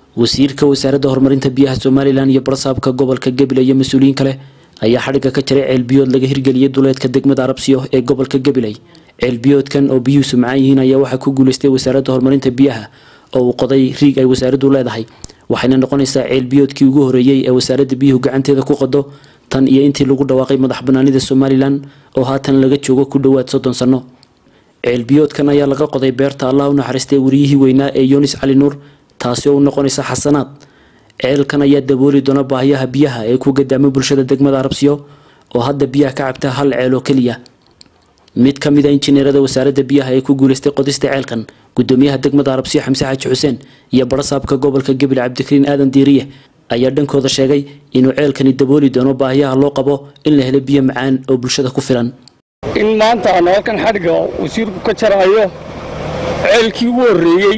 wasiirka wasaaradda horumarinta biyaha somalilan iyo barsaabka gobolka gabiley iyo mas-uuliyiin kale ayaa xadhigga ka jaray ceelbiyood laga hirgeliyay duleedka degmada arabsiyo ee gobolka gabiley ceelbiyoodkan oo biyuhu sumcaan yihiin ayaa waxaa ku guuleystay wasaaradda horumarinta biyaha oo uu qoday riig ay wasaaraddu leedahay waxayna noqonaysaa ceelbiyoodkii ugu horeeyey ee wasaaradda biyuhu gacanteeda ku qodo tan iyo intii lagu dhawaaqay madax banaanida somalilan oo haatan laga joogo ku dhowaad soddon sanno ceelbiyoodkan ayaa laga qoday beerta allah u naxariistay wariyihii weynaa ee yunis cali nuur taasi oo u noqonaysa xasanaad ceelkan ayaa dabooli doona baahiyaha biyaha ee ku gadaamay bulshada degmada arabsiyo oo hadda biyaha ka cabta hal ceel oo keliya mid ka mid a injineerada wasaaradda biyaha ee ku guuleystay qodista ceelkan gudoomiyaha degmada arabsiyo xamse xaaji xuseen iyo barasaabka gobolka gabil cabdikariin aadan diiriye ayaa dhankooda sheegay inuu ceelkani dabooli doono baahiyaha loo qabo in la helo biyo macaan oo bulshada ku filan in maanta aan halkan xadhigga wasiirku ka jaraayo ceelkii ugu horreeyey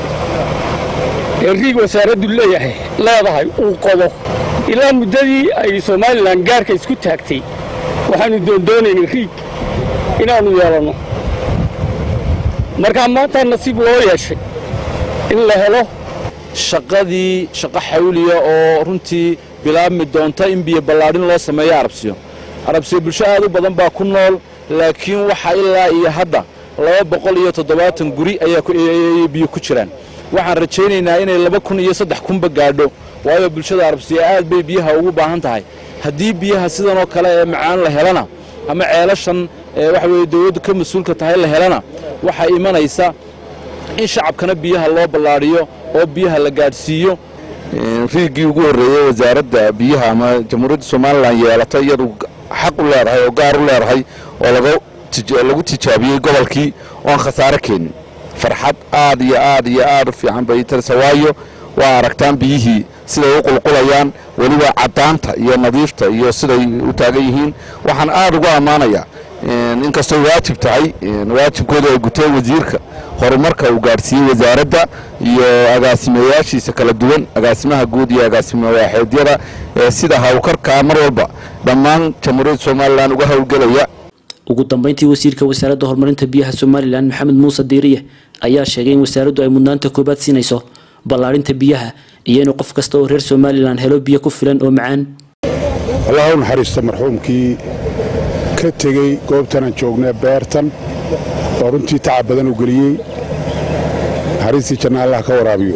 ee riig wasaaraddu leeyahay leedahay uu qodo ilaa muddadii ay somalilan gaarka isku taagtay waxaannu doondoonaynay riig inaannu yeelanno markaa maantaa nasiib loo yeeshay in la helo shaqadii shaqo xawliya oo runtii bilaabmi doonta in biyo ballaadhin loo sameeyo arabsiyo arabsiyo bulsho aad u badan baa ku nool laakiin waxa ilaa iyo hadda laba boqol iyo toddobaatan guri ayaa biyo ku jiraan waxaan rajaynaynaa inay laba kun iyo saddex kunba gaadho waayo bulshada arabsiya aad bay biyaha ugu baahan tahay haddii biyaha sidanoo kale ee macaan la helana ama ceelashan waxa weye dawladdu ka mas-uulka tahay la helana waxaa imanaysa in shacabkana biyaha loo ballaadhiyo oo biyaha la gaadhsiiyo riigii ugu horreeyey wasaaradda biyaha ama jamhuuriyadda somalilan yeelato iyadu xaq u leedahay oo gaar u leedahay oo lagu tijaabiyey gobolkii oon khasaare keenin farxad aad iyo aad iyo aad u fiican bay tarisa waayo waa aragtaan biyihii siday u qulqulayaan weliba caddaanta iyo nadiifta iyo siday u taagan yihiin waxaan aad ugu ammaanayaa inkastoo waajib tahay waajibkooda ay guteen wasiirka horumarka uu gaadhsiiyey wasaaradda iyo agaasimayaashiisa kala duwan agaasimaha guud iyo agaasimo waaxeedyada ee sida hawlkarkaa mar walba dhammaan jamhuuriyadda somalilan uga howlgelaya ugu dambeyntii wasiirka wasaaradda horumarinta biyaha somalilan maxamed muuse diiriye ayaa sheegay in wasaaraddu ay mudnaanta koobaad siinayso ballaadhinta biyaha iyo inuu qof kasta oo reer somalilan helo biyo ku filan oo macaan allaha u naxariista marxuumkii ka tegey goobtanaan joognay beertan oo runtii tacab badan u geliyey naxariistii janna allah ka waraabiyo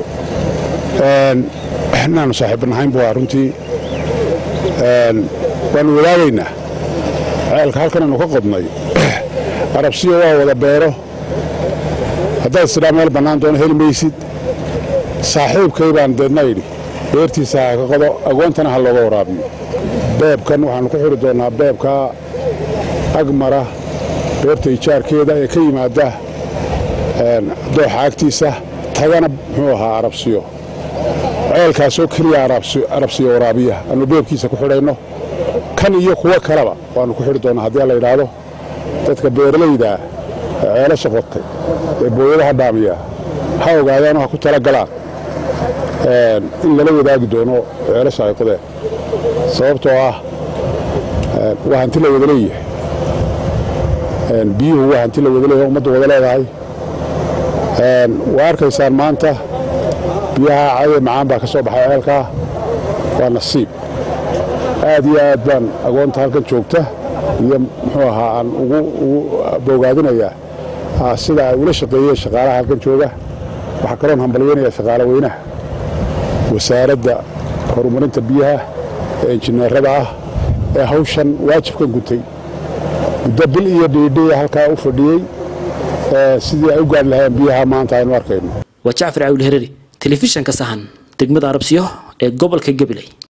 inaannu saaxiibanahayn bu runtii waannu wadaagaynaa ceelka halkan aynu ka qodnay arabsiyo waa wada beero haddaad isdhaa meel bannaan doono heli maysid saaxiibkay baan deedna idhi beertiisa ha ka qodo agoontana ha looga waraabiyo beebkan waxaannu ku xidhi doonnaa beebka agmara beerta ijaarkeeda ee ka yimaada dooxa agtiisa tagana muxuu ahaa arabsiyo ceelkaasoo keliya arabsiyo waraabiya aanu beebkiisa ku xidhayno kan iyo kuwo kaleba waannu ku xidhi doonnaa haddii la yidhaahdo dadka beeralaydaa ee ceelasha qodtay ee booyadaha dhaamiya ha ogaadaanoo ha ku tala galaan in lala wadaagi doono ceelasha ay qodeen sababtoo ah waa hanti la wada leeyahay biyuhu waa hanti la wada leeyahay ummaddu wada leedahay waa arkaysaan maanta biyaha cadee macaan baa ka soo baxay ceelkaa waa nasiib aad iyo aad baan agoonta halkan joogta iyo muxuu ahaa aan ugu boogaadinayaa sida ay ula shaqeeyeen shaqaalaha halkan jooga waxaa kaloon hambalyeynayaa shaqaale weynaha wasaaradda horumarinta biyaha ee injineerada ah ee hawshan waajibkan gutay muddo bil iyo dhiidhiya halkaa u fadhiyey sidii ay u gaadhi lahayeen biyaha maanta aynu arkayno waa jacfar cawil hereri telefishanka sahan degmada arabsiyo ee gobolka gabiley